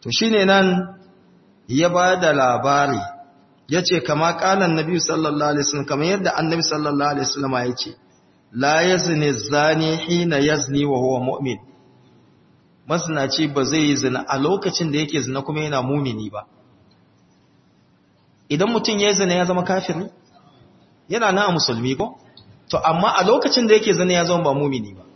to shine nan ya ba da labari ya ce kama kanan nabi sallallahu alaihi wasallam kamar yadda annabi sallallahu alaihi wasallam ya ce la yazni zani hina yazni wa huwa mu'min masnaci ba zai yi zina a lokacin da yake zina kuma yana mumini ba idan mutum ya zina ya zama kafiri yana na musulmi ko to amma a lokacin da yake zina ya zama ba mumini ba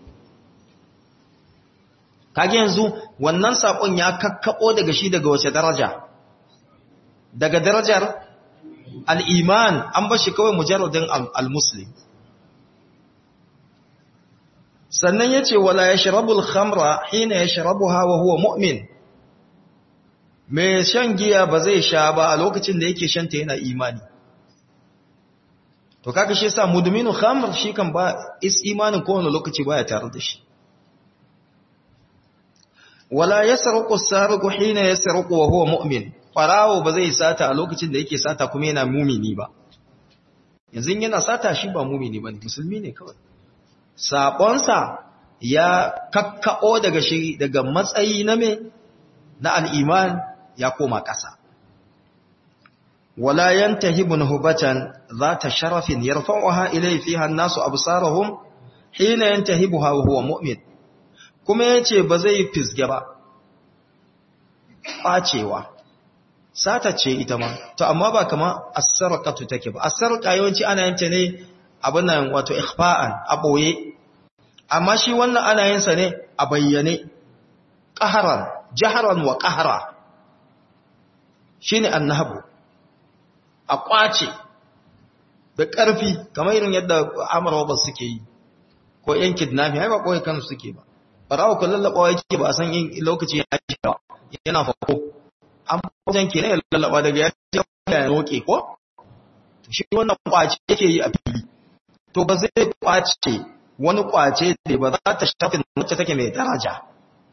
kage yanzu wannan sakon ya kakkabo daga shi daga wace daraja daga darajar al-iman an bar shi kawai mujarradin al-muslim sannan yace wala yashrabul khamra hina yashrabuha wa huwa mu'min mai shan giya ba zai sha ba a lokacin da yake shanta yana imani to kaga shi yasa mudminu khamr shi kan ba is imanin kowane lokaci baya tare da shi wala yasruqu as-sariqu hina yasruqu wa huwa mu'min farawo ba zai sata a lokacin da yake sata kuma yana mumini ba yanzu yana sata shi ba mumini bane musulmi ne kawai sabonsa ya kakkao daga shi daga matsayi na me na al-iman ya koma ƙasa wala yantahibu nuhbatan zata sharafin yarfa'uha ilayhi fiha an-nasu absarahum hina yantahibuha wa huwa mu'min kuma yace ba zai fisge ba ɓacewa sata ce ita ma to amma ba kama as-sarqatu take ba as-sarqa yawanci ana yin ta ne abin nan wato ikhfa'an a boye amma shi wannan ana yin sa ne a bayyane qahran jahran wa qahra shine annahabu a kwace da ƙarfi kamar irin yadda amurwa ba suke yi ko yan kidnapping ai ba kawai kansu suke ba barawa ko lallabawa yake ba a san in lokaci ya shi ba yana fako an wajen ke ya lallaba daga ya ce ya roke ko shi wannan kwace yake yi a fili to ba zai kwace wani kwace da ba za ta shafi wacce take mai daraja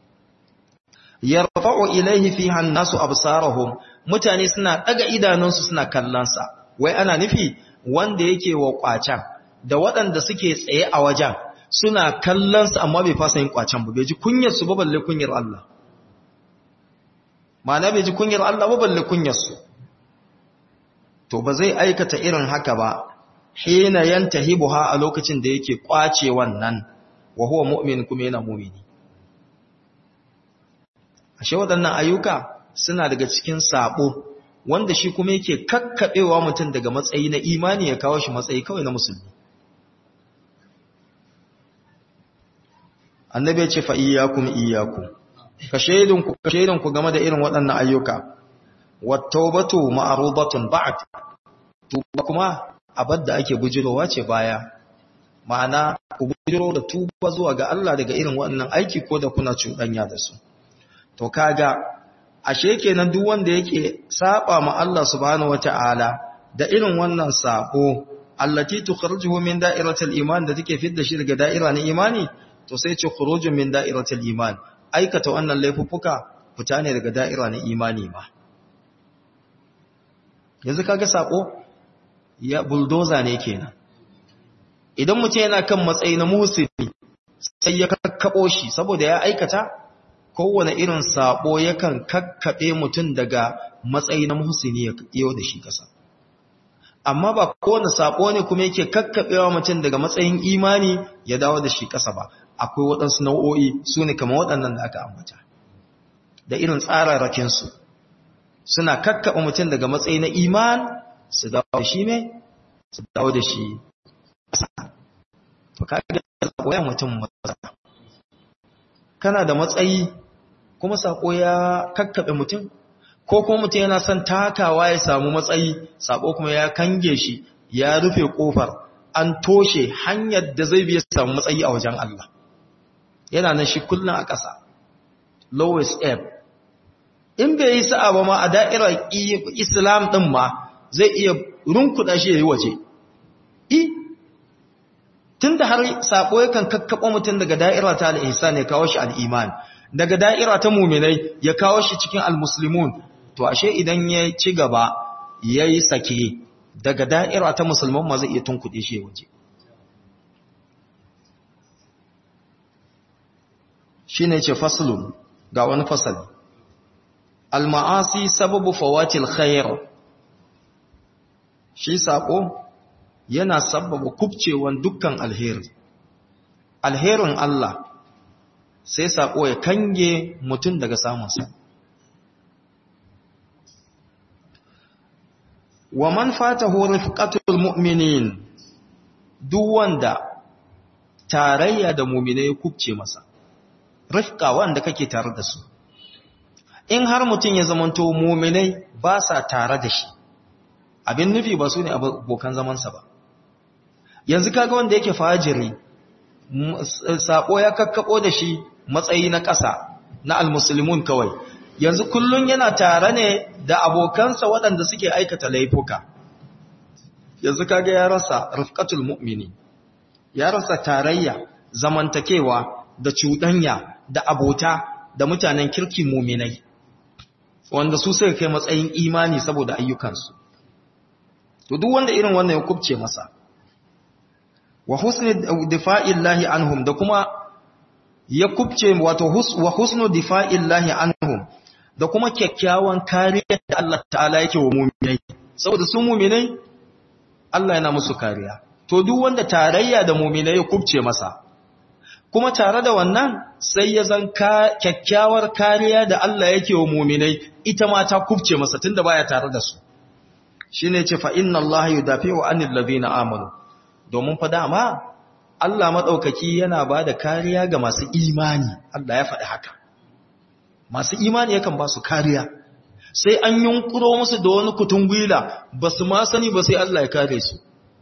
yarfa'u ilaihi fiha an-nasu absarahum mutane suna daga idanunsu suna kallonsa wai ana nufi wanda yake wa kwacen da waɗanda suke tsaye a wajen suna kallonsa amma bai fasa yin kwacen ba bai ji kunyar su ba balle kunyar Allah ma'ana bai ji kunyar Allah ba balle kunyar su to ba zai aikata irin haka ba hina yantahibuha a lokacin da yake kwace wannan wa huwa mu'min kuma yana mu'mini ashe waɗannan ayyuka suna daga cikin sabo wanda shi kuma yake kakkaɓewa mutum daga matsayi na imani ya kawo shi matsayi kawai na musulmi annabi ya ce fa iyyakum iyyakum ka shaidinku ka shaidinku game da irin waɗannan ayyuka wattaubatu ma'rudatun ba'd tuba kuma abadda ake bujirowa ce baya ma'ana ku bujiro da tuba zuwa ga Allah daga irin waɗannan aiki ko da kuna cuɗanya da su to kaga ashe kenan duk wanda yake saba ma Allah subhanahu wata'ala da irin wannan sabo allati tukhrijuhu min da'iratil iman da take fidda shi daga da'ira na imani to sai ce khurujun min da'iratil iman aikata wannan laifuffuka fita ne daga da'ira na imani ma yanzu kaga sako ya bulldozer ne kenan idan mutum yana kan matsayi na musulmi sai ya kakkabo shi saboda ya aikata kowane irin sabo yakan kakkaɓe mutum daga matsayi na muhsini ya yau da shi kasa amma ba kowane sabo ne kuma yake kakkaɓewa mutum daga matsayin imani ya dawo da shi kasa ba akwai waɗansu nau'o'i su ne kama waɗannan da aka ambata da irin tsararrakinsu suna kakkaɓe mutum daga matsayi na iman su dawo da shi mai su dawo da shi kasa to kaga sabo ya mutum matsala kana da matsayi kuma sako ya kakkaɓe mutum ko kuma mutum yana son takawa ya samu matsayi sako kuma ya kange shi ya rufe kofar an toshe hanyar da zai biya samu matsayi a wajen Allah yana nan shi kullum a ƙasa lowest ebb in bai yi sa'a ba ma a da'irar islam ɗin ma zai iya runkuɗa shi ya yi waje i tun da har sako yakan kakkaɓa mutum daga da'ira ta al'isa ne kawo shi al'iman daga da'ira ta muminai ya kawo shi cikin al-muslimun to ashe idan ya ci gaba ya yi sake daga da'ira ta musulman ma zai iya tunkuɗe shi waje shi ne ce fasulun ga wani fasali al-ma'asi sababu fawatil khair shi sako yana sababa kubcewan dukkan alheri alherin Allah sai sako ya kange mutum daga samunsa wa man fatahu rifqatul mu'minin duk wanda tarayya da mu'minai kubce masa rifqa wanda kake tare da su in har mutum ya zamanto mu'minai ba sa tare da shi abin nufi ba su ne abokan zamansa ba yanzu kaga wanda yake fajiri sako ya kakkabo da shi matsayi na ƙasa na almuslimun kawai yanzu kullun yana tare ne da abokansa waɗanda suke aikata laifuka yanzu kaga ya rasa rifqatul mu'mini ya rasa tarayya zamantakewa da cuɗanya da abota da mutanen kirki mu'minai wanda su suka kai matsayin imani saboda ayyukansu to duk wanda irin wannan ya kubce masa wa husni difa'illahi anhum da kuma ya kubce wato wa husnu difa'illahi anhum da kuma kyakkyawan kariya da Allah ta'ala yake wa mu'minai saboda su mu'minai Allah yana musu kariya to duk wanda tarayya da mu'minai ya kubce masa kuma tare da wannan sai ya zan kyakkyawar kariya da Allah yake wa mu'minai ita ma ta kubce masa tunda baya tare da su shine ce fa inna Allah yudafi'u 'anil ladina amanu domin fa dama Allah madaukaki yana bada kariya ga masu imani Allah ya faɗi haka masu imani yakan ba su kariya sai an yunkuro musu da wani kutungwila ba su ma sani ba sai Allah ya kare su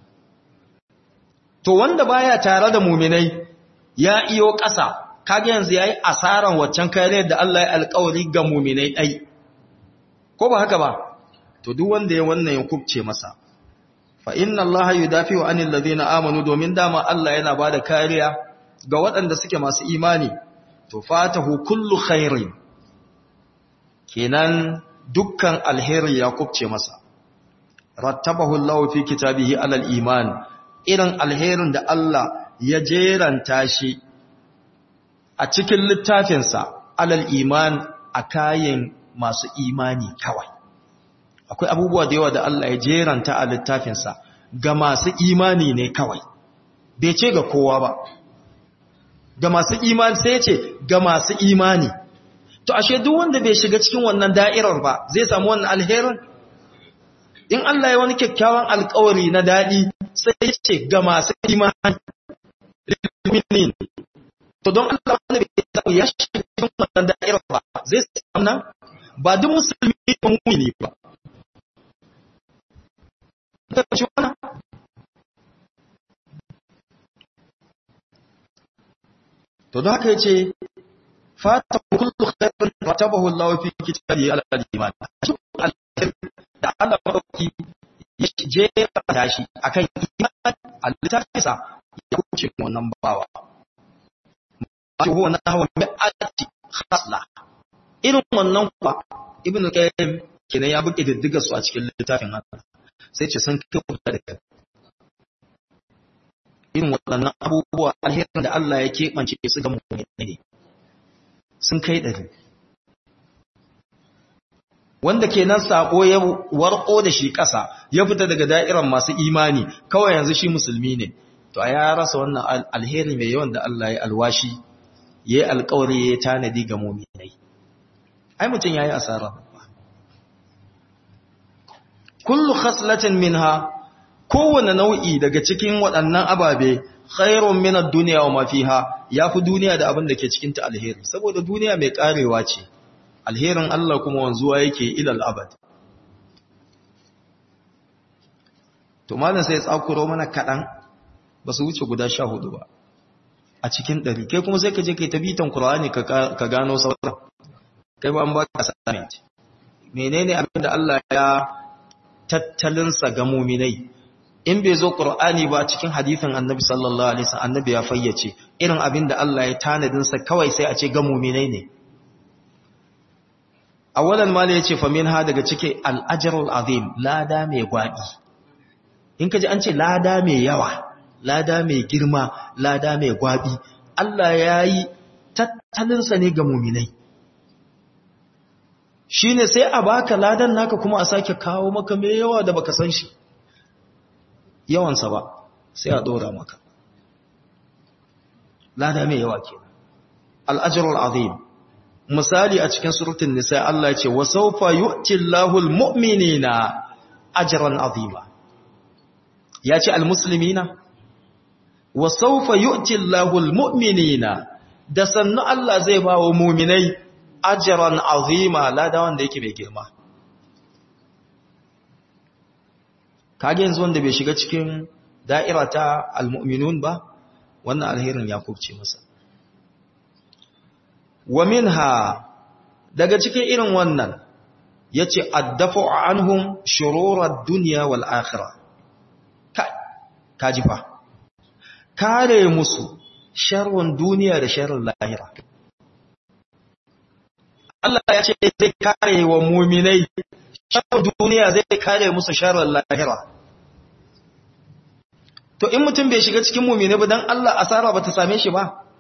to wanda baya tare da muminai ya iyo ƙasa kage yanzu yayi asaran waccan kariyar da Allah ya alƙawari ga muminai ai ko ba haka ba to duk wanda ya wannan ya kubce masa fa inna allaha yudafi'u anil ladina amanu domin dama Allah yana bada kariya ga waɗanda suke masu imani to fatahu kullu khairin kenan dukkan alheri ya kubce masa rattabahu Allah fi kitabihi alal iman irin alherin da Allah ya jeranta shi a cikin littafinsa alal iman a kayan masu imani kawai akwai abubuwa da yawa da Allah ya jeranta a littafinsa ga masu imani ne kawai bai ce ga kowa ba ga masu imani sai ce ga masu imani to ashe duk wanda bai shiga cikin wannan da'irar ba zai samu wannan alherin in Allah ya wani kyakkyawan alkawari na daɗi sai ya ce ga masu imani liminin to don Allah wanda bai samu ya shiga cikin wannan da'irar ba zai samu nan ba duk musulmi ba mumini ba to da haka yace fata kullu khairin ratabahu Allah fi kitabihi ala al-iman da Allah madauki ya jera tashi akan iman al-tafisa ya kuce wannan bawa ma huwa nahwa mi'ati khasla irin wannan kuwa ibnu qayyim kenan ya buke diddiga su a cikin littafin Allah sai ce sun kai kuka da irin waɗannan abubuwa alherin da Allah ya keɓance su ga mummune sun kai ɗari wanda kenan sako ya warko da shi ƙasa ya fita daga da'irar masu imani kawai yanzu shi musulmi ne to a ya rasa wannan alheri mai yawan da Allah ya alwashi ya yi alkawari ya tanadi ga muminai ai mutum ya yi asara kullu khaslatin minha kowane nau'i daga cikin waɗannan ababe khairun min ad-dunya wa ma fiha yafi duniya da abin da ke cikin ta alheri saboda duniya mai karewa ce alherin Allah kuma wanzuwa yake ilal abad to malam sai tsakuro mana kadan ba su wuce guda 14 ba a cikin ɗari kai kuma sai ka je kai tabitan Qur'ani ka gano sauran kai ba an ba ka assignment menene abin da Allah ya tattalinsa ga muminai in bai zo ƙur'ani ba cikin hadithin annabi sallallahu alaihi wasallam annabi ya fayyace irin abin da Allah ya tanadin sa kawai sai a ce ga mu'minai ne awalan mala yace fa minha daga cike al-ajrul azim lada mai gwabi in kaji an ce lada mai yawa lada mai girma lada mai gwabi Allah yayi tattalin sa ne ga mu'minai shine sai a baka ladan naka kuma a sake kawo maka mai yawa da baka san shi yawansa ba sai a dora maka lada mai yawa ke al'ajirul azim misali a cikin surutun nisa Allah ce wa saufa yu'ti Allahul mu'minina ajran azima ya ce almuslimina wa saufa yu'ti Allahul mu'minina da sannu Allah zai ba wa mu'minai ajran azima lada wanda yake mai girma kage yanzu wanda bai shiga cikin da'ira ta almu'minun ba wannan alherin ya kubce masa wa minha daga cikin irin wannan yace addafu anhum shururad dunya wal akhirah kaji fa kare musu sharrun duniya da sharrin lahira Allah ya ce zai kare wa mu'minai sharrin duniya zai kare musu sharrin lahira to in mutum bai shiga cikin mu'mini ba dan Allah asara bata same shi ba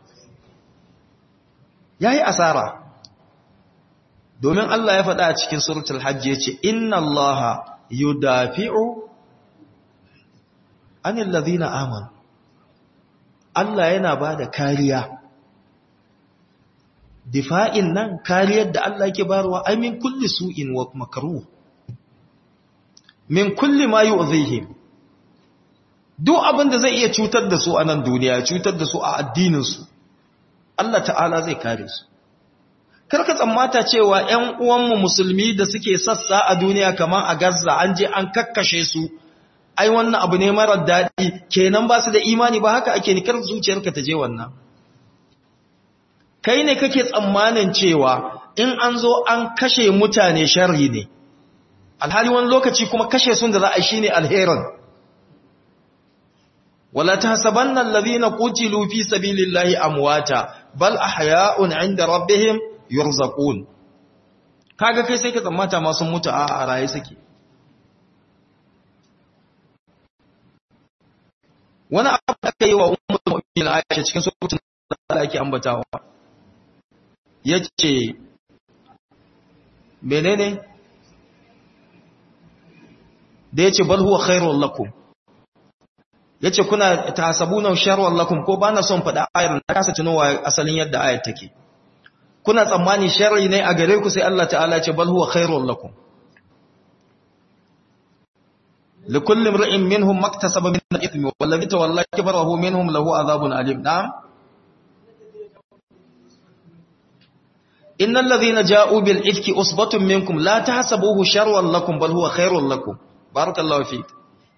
yayi asara domin Allah ya faɗa a cikin suratul hajj yace inna allaha yudafi'u anil ladina amanu Allah yana bada kariya difa'in nan kariyar da Allah yake barwa ai min kulli su'in wa makruh min kulli ma yu'dhihim duk abin da zai iya cutar da su a nan duniya cutar da su a addinin su Allah ta'ala zai kare su karka tsammata cewa ƴan uwanmu musulmi da suke sassa a duniya kamar a Gaza an je an kakkashe su ai wannan abu ne marar daɗi kenan ba su da imani ba haka ake nikar zuciyarka ta je wannan kai ne kake tsammanin cewa in an zo an kashe mutane sharri ne alhali wani lokaci kuma kashe sun da za a shi ne alherin wala tahsabanna alladhina qutilu fi sabilillahi amwata bal ahya'un 'inda rabbihim yurzaqun kaga kai sai ka tsammata ma sun mutu a raye suke wani abu da aka yi wa ummul mu'minin Aisha cikin suratul da ake ambatawa yace menene da yace bal huwa khairul lakum yace kuna tahsabuna sharran lakum ko bana son faɗa ayar na kasa tunowa asalin yadda ayar take kuna tsammani sharri ne a gare ku sai Allah ta'ala ce bal huwa khairul lakum likulli imrin minhum maktasaba min al-ithmi wallazi tawalla kibarahu minhum lahu adhabun alim na'am innal ladhina ja'u bil ifki usbatun minkum la tahsabuhu sharran lakum bal huwa khairul lakum barakallahu fik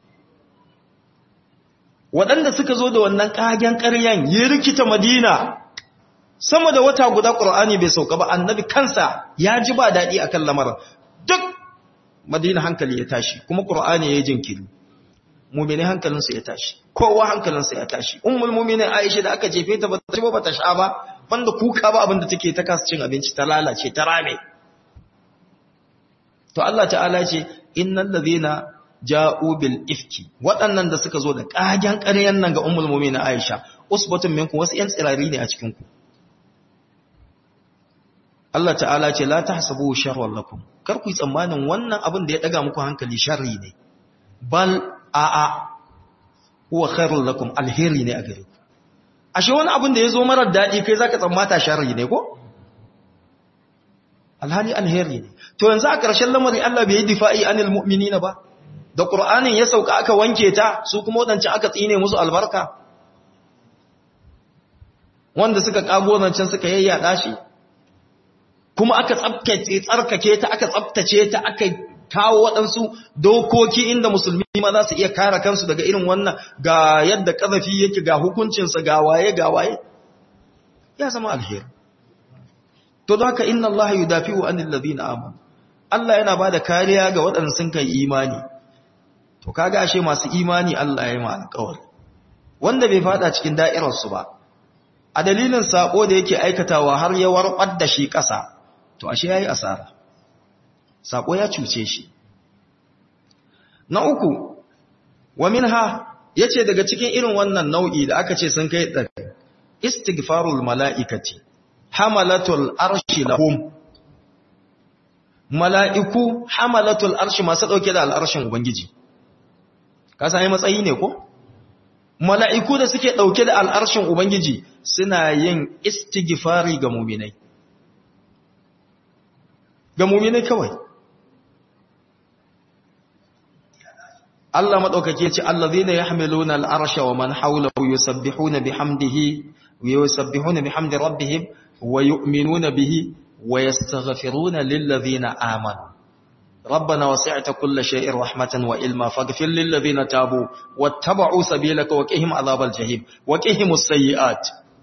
waɗanda suka zo da wannan kagen ƙaryan ya rikita madina sama da wata guda ƙur'ani bai sauka ba annabi kansa ya ji ba daɗi akan lamarin duk madina hankali ya tashi kuma ƙur'ani ya yi jinkiri mumini hankalinsu ya tashi kowa hankalinsu ya tashi ummul mumini aisha da aka jefe ta ba ta ci ba ta sha ba banda kuka ba abinda take ta kasa cin abinci ta lalace ta rame to Allah ta'ala ce innal ladhina ja'u bil ifki waɗannan da suka zo da ƙagen ƙaryan nan ga ummul mumini aisha usbatun minkum wasu yan tsirari ne a cikin ku Allah ta'ala ce la tahsabu sharran lakum kar ku yi tsammanin wannan abin da ya daga muku hankali sharri ne bal a a huwa khairul lakum alheri ne a gare ku ashe wani abin da yazo marar dadi kai zaka tsammata sharri ne ko alhali alheri ne to yanzu a ƙarshen lamari Allah bai yi difa'i anil mu'minina ba da qur'anin ya sauka aka wanke ta su kuma wadancan aka tsine musu albarka wanda suka kago zancen suka yayyada shi kuma aka tsabtace tsarkake ta aka tsabtace ta aka kawo waɗansu dokoki inda musulmi ma za su iya kare kansu daga irin wannan ga yadda ƙazafi yake ga hukuncinsa ga waye ga waye ya zama alheri to don haka inna Allah yudafi'u anil ladina amanu Allah yana bada kariya ga waɗanda sun kai imani to kaga ashe masu imani Allah ya yi ma alƙawari wanda bai fada cikin da'irar su ba a dalilin sako da yake aikatawa har ya warbar da shi ƙasa to ashe yayi asara sako ya cuce shi na uku wa minha yace daga cikin irin wannan nau'i da aka ce sun kai da istighfarul malaikati hamalatul arshi lahum mala'iku hamalatul arshi masu ɗauke da al'arshin Ubangiji. Ka sami matsayi ne ko? Mala'iku da suke ɗauke da al'arshin Ubangiji suna yin istigifari ga muminai. Ga muminai kawai. Allah maɗaukake ce, Allah zai na ya hamilu na al'arsha wa man haula wa yusabbihu na bihamdihi, wa yusabbihu na bihamdi rabbihim, wa yu'minu na bihi, ويستغفرون للذين آمنوا ربنا وسعت كل شيء رحمة وإلما فاغفر للذين تابوا واتبعوا سبيلك وقهم عذاب الجحيم وقهم السيئات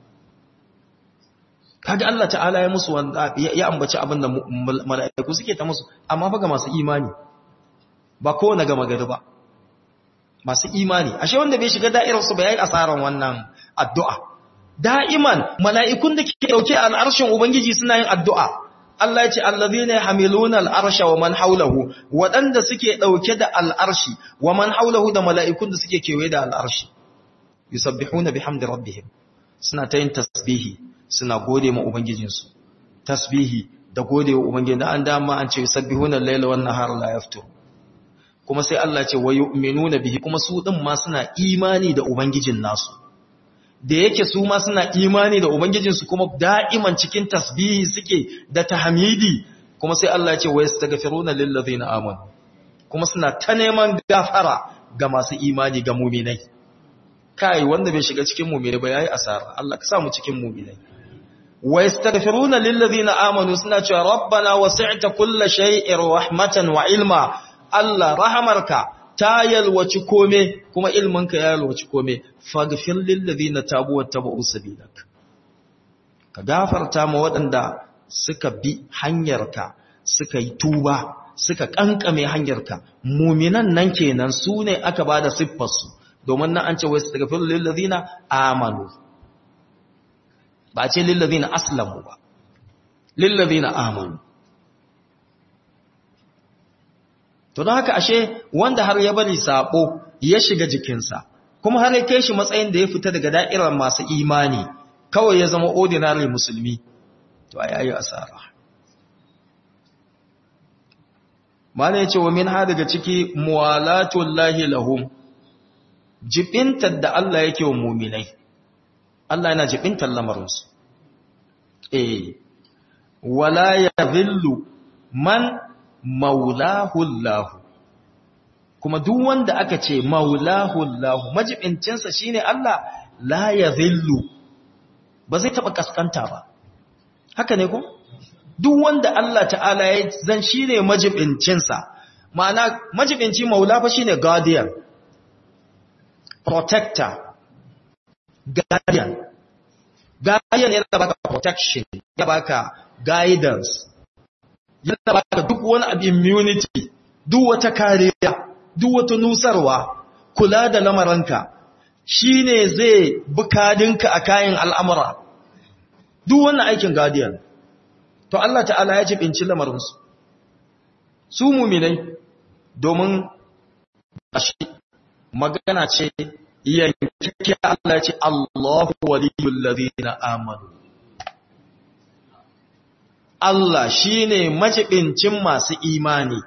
kaga Allah ta'ala ya musu wanda ya ambaci abin da mala'iku suke ta musu amma fa ga masu imani ba ko na gama gari ba masu imani ashe wanda bai shiga da'irar su ba yayi asaran wannan addu'a da'iman mala'ikun da ke dauke al'arshin Ubangiji suna yin addu'a. Allah ya ce, Allazina hamiluna al'arsha wa man haulahu, waɗanda suke ɗauke da al'arshi, wa man haulahu da mala'ikun da suke kewaye da al'arshi. Yusabbihuna bi hamdi rabbihim, suna ta yin tasbihi, suna gode ma Ubangijinsu. Tasbihi da gode wa Ubangiji da an dama an ce, Yusabbihuna laila wannan har la yaftur. Kuma sai Allah ce, wa yu'minuna bihi, kuma su ɗin ma suna imani da Ubangijin nasu. da yake su ma suna imani da Ubangijinsu kuma da'iman cikin tasbihi suke da tahmidi kuma sai Allah ya ce wa yastaghfiruna lil ladina amanu kuma suna ta neman gafara ga masu imani ga mu'minai kai wanda bai shiga cikin mu'minai ba yayi asara Allah ka sa mu cikin mu'minai wa yastaghfiruna lil ladina amanu suna cewa rabbana wasi'ta kulla shay'in rahmatan wa ilma Allah rahamarka ta yalwaci kome kuma ilminka ya yalwaci kome faghfir lil ladina tabu wattaba'u sabilak ka gafarta ma waɗanda suka bi hanyarka suka yi tuba suka kankame hanyarka muminan nan kenan su ne aka bada siffar su domin nan an ce wai astaghfir lil ladina amanu ba ce lil ladina aslamu ba lil ladina amanu To don haka ashe wanda har ya bari sabo ya shiga jikinsa, kuma har ya kai shi matsayin da ya fita daga da'irar masu imani, kawai ya zama ordinary musulmi, to a yayi asara. Mana ya ce wa min ha daga ciki muwalatun lahi lahum, jibintar da Allah yake wa muminai, Allah yana jibintar lamarinsu. Eh, wala ya zillu man maulahullahu kuma duk wanda aka ce maulahullahu majibincinsa shine Allah la yadhillu ba zai taba kaskanta ba haka ne ko duk wanda Allah ta'ala ya zan shine majibincinsa ma'ana majibinci maula fa shine guardian protector guardian guardian yana baka protection ya baka guidance yana baka duk wani abu immunity duk wata kariya duk wata nusarwa kula da lamaranka shine zai bukadinka a kayan al'amura duk wannan aikin guardian to Allah ta'ala ya jibinci lamarinsu su muminai domin ashi magana ce yankin Allah ce Allahu waliyul ladina amanu Allah shi ne majibincin masu imani,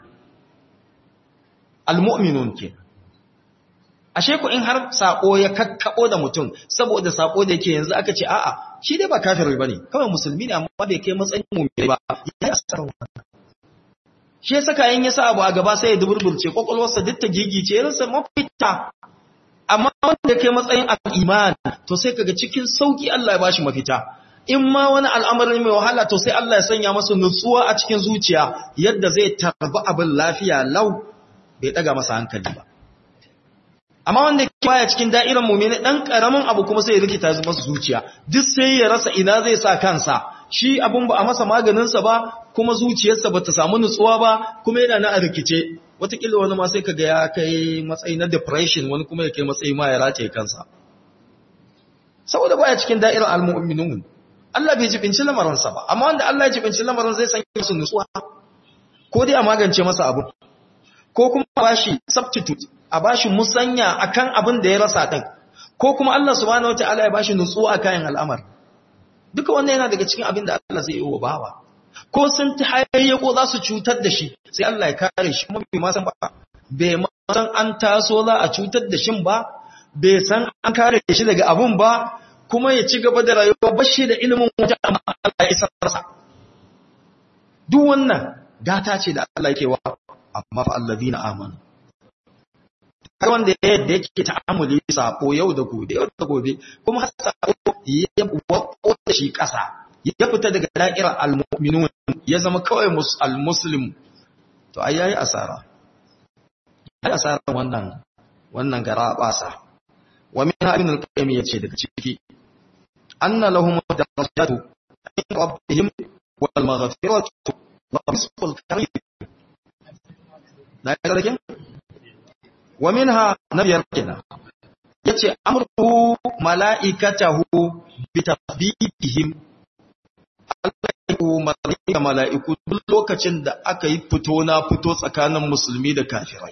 almu'minun ke. Ashe ku in har saƙo ya kakkaɓo da mutum, saboda saƙo da yake yanzu aka ce, a'a, shi dai ba kafirai ba ne, kawai musulmi ne amma bai kai matsayin mummai ba, ya yi asarar wannan. Shi ya saka yin ya sa abu a gaba sai ya duburburce, ƙwaƙwalwarsa duk ta gigice, ya rasa mafita. Amma wanda ya kai matsayin al'iman, to sai kaga cikin sauƙi Allah ya bashi mafita. in ma wani al'amarin mai wahala to sai Allah ya sanya masa nutsuwa a cikin zuciya yadda zai tarbi abin lafiya lau bai daga masa hankali ba. Amma wanda ke baya cikin da'irar mummini ɗan ƙaramin abu kuma sai ya rikita masa zuciya, duk sai ya rasa ina zai sa kansa, shi abin ba a masa maganinsa ba, kuma zuciyarsa ba ta samu nutsuwa ba, kuma yana na a rikice. Wataƙila wani ma sai kaga ya kai matsayi na depression wani kuma ya kai matsayi ma ya rataye kansa. Saboda baya cikin da'irar al-mu'minun. Allah bai jibinci lamarinsa ba, amma wanda Allah ya jibinci lamarin zai sanya musu nutsuwa, ko dai a magance masa abu, ko kuma a bashi substitute, a bashi musanya akan abin da ya rasa ɗin, ko kuma Allah subhanahu wata'ala ya bashi nutsuwa a kayan al'amar. Duka wannan yana daga cikin abin da Allah zai yi wa bawa. ko sun ta hayayyako za su cutar da shi sai Allah ya kare shi kuma bai ma san ba bai ma san an taso za a cutar da shin ba bai san an kare shi daga abun ba kuma ya ci gaba da rayuwa bashi da ilimin wajen amma Allah ya isar masa duk wannan gata ce da Allah yake wa amma fa allazina amanu har wanda yadda yake ta'amuli sako yau da gobe yau da gobe kuma har sako ya wako da shi kasa ya fita daga da'irar almu'minun ya zama kawai almuslim to ai yayi asara yayi asara wannan wannan gara basa wa min ibn al-qayyim yace daga ciki anna lahum darajatu inda rabbihim wal maghfiratu wa rizqul karim da yake wa minha nabiyar kenan yace amru malaikatahu bi tasbihihim Allah ya umarni ga mala'iku duk lokacin da aka yi fito na fito tsakanin musulmi da kafirai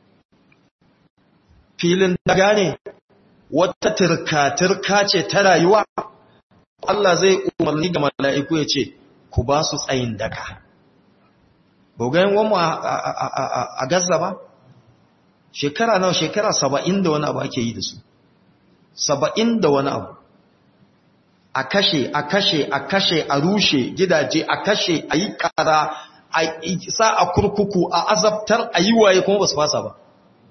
filin daga ne wata turka-turka ce ta rayuwa Allah zai umarni ga mala'iku ya ce ku ba su tsayin daga gogayen wanmu a gaza ba shekara nawa shekara saba'in da wani abu ake yi da su saba'in da wani abu a kashe a kashe a kashe a rushe gidaje a kashe a yi kara a sa a kurkuku a azabtar a yi waye kuma ba su fasa ba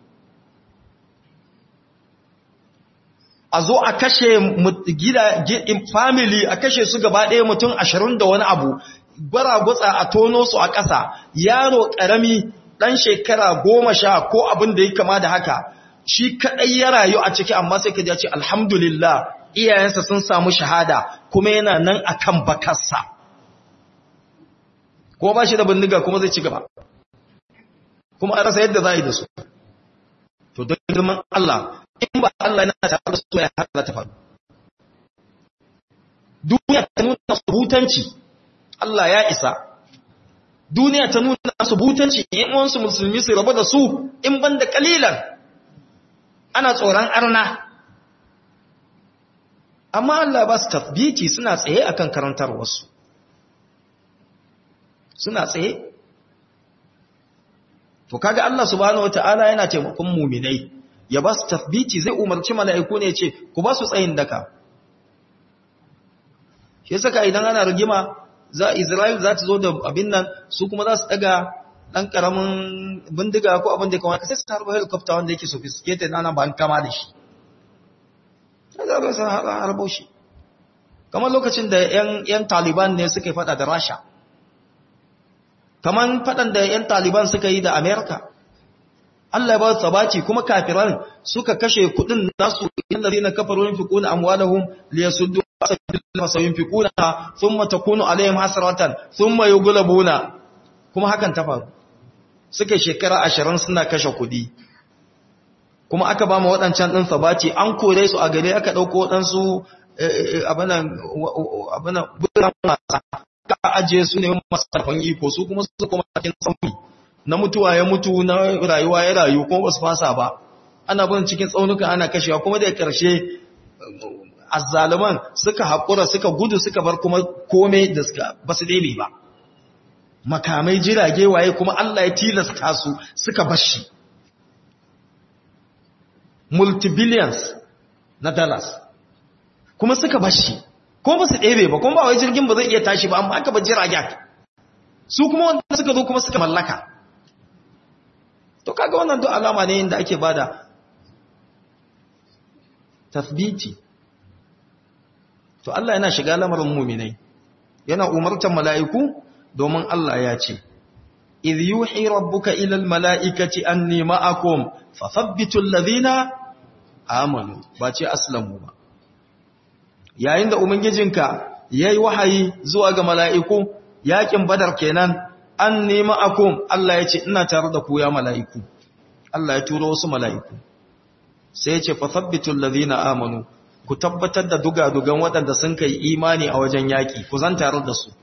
a zo a kashe gida family a kashe su gaba ɗaya mutum ashirin da wani abu gwaragwatsa a tono su a ƙasa yaro ƙarami ɗan shekara goma sha ko abin da ya kama da haka shi kaɗai ya rayu a ciki amma sai ka ji ce alhamdulillah iyayensa sun samu shahada kuma yana nan akan bakarsa kuma ba shi da bindiga kuma zai ci gaba kuma a rasa yadda za a yi da su to don girman Allah in ba Allah yana tare da su ya hada ta faru duniya ta nuna subutanci Allah ya isa duniya ta nuna subutanci in wansu musulmi su rabu da su in banda kalilan ana tsoron arna amma Allah ba su tafbiti suna tsaye akan karantarwarsu suna tsaye to kaga Allah subhanahu wataala yana taimakon muminai ya ba su tafbiti zai umarci mala'iku ne ce ku ba su tsayin daka shi saka idan ana rigima za Isra'il za ta zo da abin nan su kuma za su daga dan karamin bindiga ko abin da kamar sai su harba helicopter wanda yake sophisticated ana ba an kama da shi za ba san harbo shi kamar lokacin da yan taliban ne suka yi fada da rasha kamar fadan da yan taliban suka yi da america Allah ya ba su sabaci kuma kafiran suka kashe kudin nasu inda zina kafaru yunfiquna amwalahum liyasuddu sabilillah sayunfiquna thumma takunu alaihim hasratan thumma yughlabuna kuma hakan ta faru suka shekara 20 suna kashe kudi kuma aka ba mu waɗancan ɗin sabaci an kore su a gare aka ɗauko waɗansu abinan buran wasa ka ajiye su ne masu karfan iko su kuma su kuma cikin tsauni na mutuwa ya mutu na rayuwa ya rayu kuma ba su fasa ba ana bin cikin tsaunuka ana kashewa kuma da ƙarshe azzaluman suka haƙura suka gudu suka bar kuma kome da suka ba su ɗebe ba makamai jirage waye kuma Allah ya tilasta su suka bashi multibillions na dollars kuma suka bashi ko ba su ɗebe ba kuma ba wai jirgin ba zai iya tashi ba amma aka ba jiragen su kuma wanda suka zo kuma suka mallaka to kaga wannan duk alama ne inda ake bada tasbiti to Allah yana shiga lamarin muminai yana umartar mala'iku domin Allah ya ce idh yuhi rabbuka ila almala'ikati anni ma'akum fathabbitu alladhina amanu ba ce aslamu ba yayin da ubangijinka yayi wahayi zuwa ga mala'iku yakin badar kenan anni ma'akum Allah ya ce ina tare da ku ya mala'iku Allah ya turo wasu mala'iku sai ya ce fathabbitu alladhina amanu ku tabbatar da dugadugan waɗanda sun kai imani a wajen yaƙi ku zan tare da su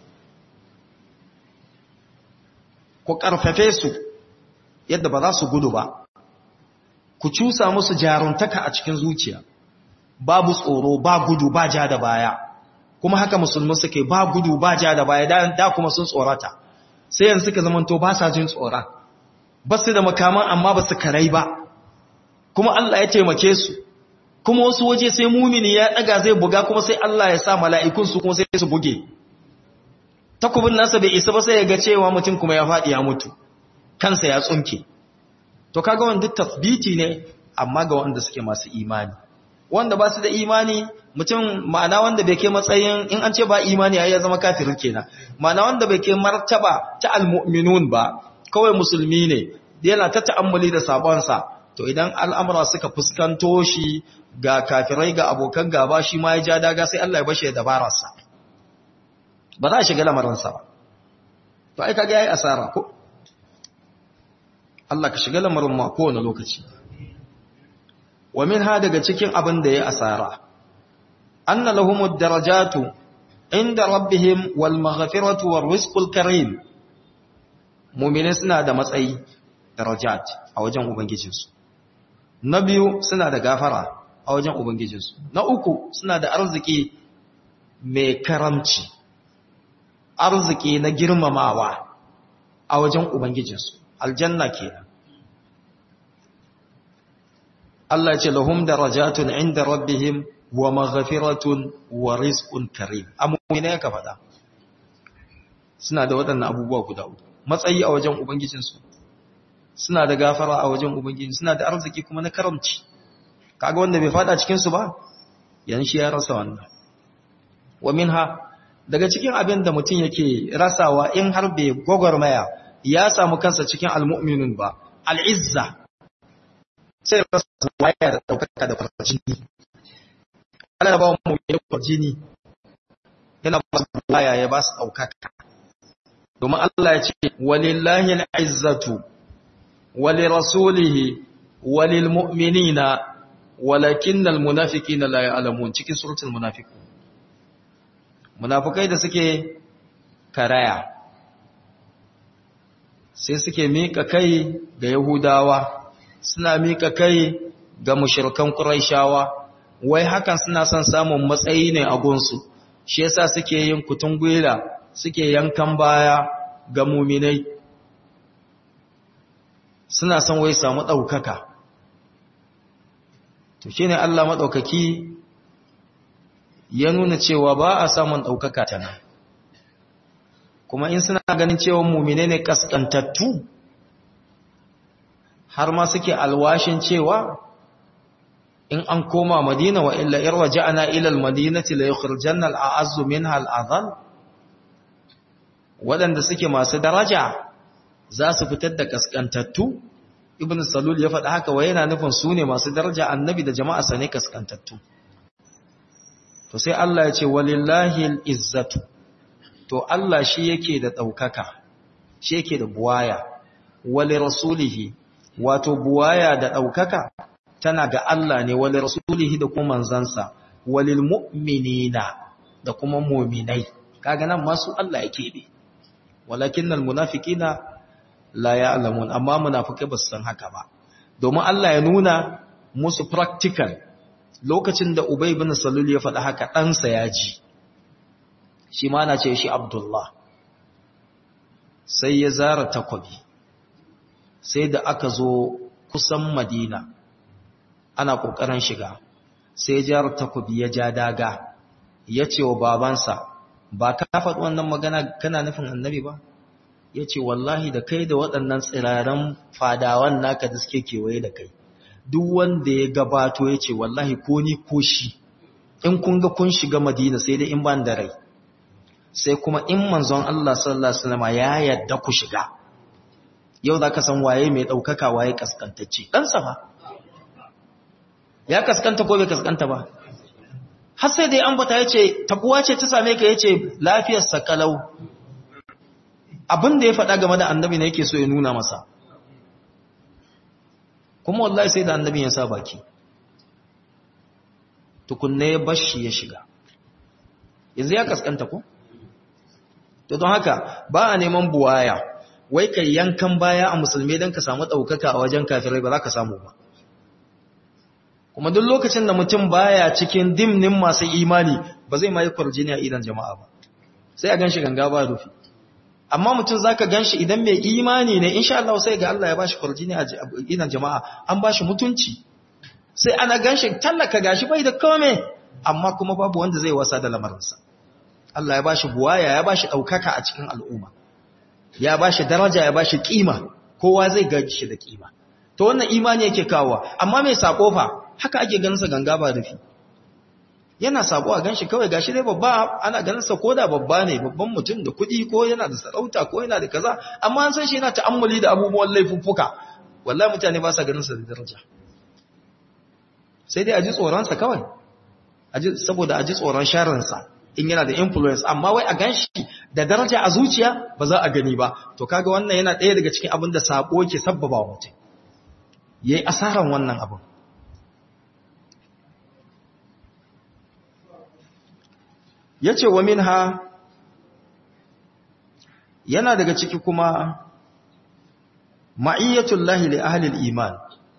ku ƙarfafe su yadda ba za su gudu ba ku cusa musu jaruntaka a cikin zuciya babu tsoro ba gudu ba ja da baya kuma haka musulmi suke ba gudu ba ja da baya da kuma sun tsorata sai yanzu suka zamanto ba sa jin tsora ba su da makaman amma ba su karai ba kuma Allah ya taimake su kuma wasu waje sai mumini ya daga zai buga kuma sai Allah ya sa mala'ikun su kuma sai su buge takubin nasa bai isa ba sai ya ga cewa mutum kuma ya faɗi ya mutu kansa ya tsunke to kaga wanda tasbiti ne amma ga wanda suke masu imani wanda ba su da imani mutum ma'ana wanda bai kai matsayin in an ce ba imani ya zama kafir kenan ma'ana wanda bai kai martaba ta almu'minun ba kawai musulmi ne yana ta ta'ammuli da sabonsa to idan al'amura suka fuskanto shi ga kafirai ga abokan gaba shi ma ya ja daga sai Allah ya bashe dabararsa ba za a shiga lamarinsa ba to ai kaga yayi asara ko Allah ka shiga lamarin ma kowane lokaci wa minha daga cikin abin da ya asara anna lahumud darajatu inda rabbihim wal maghfiratu war rizqul karim mu'mini suna da matsayi darajat a wajen ubangijinsu na biyu suna da gafara a wajen ubangijinsu na uku suna da arziki mai karamci arziki na girmamawa a wajen ubangijinsu aljanna kenan Allah ce lahum darajatun inda rabbihim wa maghfiratun wa rizqun karim amuna ya ka faɗa suna da waɗannan abubuwa guda uku matsayi a wajen ubangijinsu suna da gafara a wajen ubangiji suna da arziki kuma na karamci kaga wanda bai fada cikin su ba yan shi ya rasa wannan wa minha daga cikin abin da mutum yake rasawa in har bai gwagwarmaya ya samu kansa cikin almu'minun ba al'izza sai rasa waya da daukaka da farjini Allah ba mu yi farjini yana ba su waya ya ba su daukaka domin Allah ya ce walillahi al'izzatu walirasulihi walilmu'minina walakinnal munafiqina la ya'lamun cikin suratul munafiqun munafikai da suke karaya sai suke mika kai ga yahudawa suna mika kai ga mushrikan quraishawa wai hakan suna son samun matsayi ne a gunsu shi yasa suke yin kutungwila suke yankan baya ga muminai suna son wai samu ɗaukaka to shi ne Allah maɗaukaki ya nuna cewa ba a samun ɗaukaka ta nan kuma in suna ganin cewa mumine ne ƙasƙantattu har ma suke alwashin cewa in an koma madina wa illa in raja'ana ila al-madinati la yukhrijanna al-a'azzu minha al-adhal waɗanda suke masu daraja za su fitar da kaskantattu ibn salul ya faɗa haka wai yana nufin su ne masu daraja annabi da jama'a sa ne kaskantattu to sai Allah ya ce walillahi al-izzatu to Allah shi yake da ɗaukaka shi yake da buwaya wali rasulihi wato buwaya da ɗaukaka tana ga Allah ne wali rasulihi da kuma manzansa walil mu'minina da kuma mu'minai kaga nan masu Allah yake bi walakinnal munafiqina la ya'lamun amma munafikai ba su san haka ba domin Allah ya nuna musu practical lokacin da Ubay ibn Salul ya faɗa haka ɗansa ya ji shi ma na ce shi Abdullah sai ya zara takwabi sai da aka zo kusan Madina ana ƙoƙarin shiga sai jar takwabi ya ja daga ya ce wa babansa ba ka faɗi wannan magana kana nufin annabi ba ya ce wallahi da kai da waɗannan tsiraren fadawan naka da suke kewaye da kai duk wanda ya gabato ya ce wallahi ko ni ko shi in kun ga kun shiga madina sai dai in ban da rai sai kuma in manzon Allah sallallahu alaihi wasallam ya yadda ku shiga yau za ka san waye mai ɗaukaka waye kaskantacce ɗansa ba ya kaskanta ko bai kaskanta ba har sai dai ambata ya ce tabuwa ce ta same ka ya ce lafiyarsa kalau abin da ya faɗa game da annabi ne yake so ya nuna masa kuma wallahi sai da annabi ya sa baki tukunne ya bashi ya shiga yanzu ya kaskanta ko to don haka ba a neman buwaya wai kai yankan baya a musulmi don ka samu ɗaukaka a wajen kafirai ba za ka samu ba kuma duk lokacin da mutum baya cikin dimnin masu imani ba zai mai kwarjini a idan jama'a ba sai a ganshi ganga ba rufi amma mutum zaka ganshi idan mai imani ne insha Allah sai ga Allah ya bashi kwarjini a idan jama'a an bashi mutunci sai ana ganshi tallaka gashi bai da kome amma kuma babu wanda zai wasa da lamarinsa Allah ya bashi buwaya ya bashi daukaka a cikin al'umma ya bashi daraja ya bashi kima kowa zai ga shi da kima to wannan imani yake kawo amma mai sako fa haka ake ganin sa ganga ba rufi yana sako a ganshi kawai gashi dai babba ana ganin sa koda babba ne babban mutum da kuɗi ko yana da sarauta ko yana da kaza amma an san shi yana ta'ammuli da abubuwan laifuffuka wallahi mutane ba sa ganin sa da daraja sai dai a ji tsoron sa kawai saboda a ji tsoron sharrin sa in yana da influence amma wai a ganshi da daraja a zuciya ba za a gani ba to kaga wannan yana ɗaya daga cikin abin da sako ke sabbaba wa mutum yayi asaran wannan abin yace wa minha yana daga ciki kuma ma'iyyatul lahi li ahli al-iman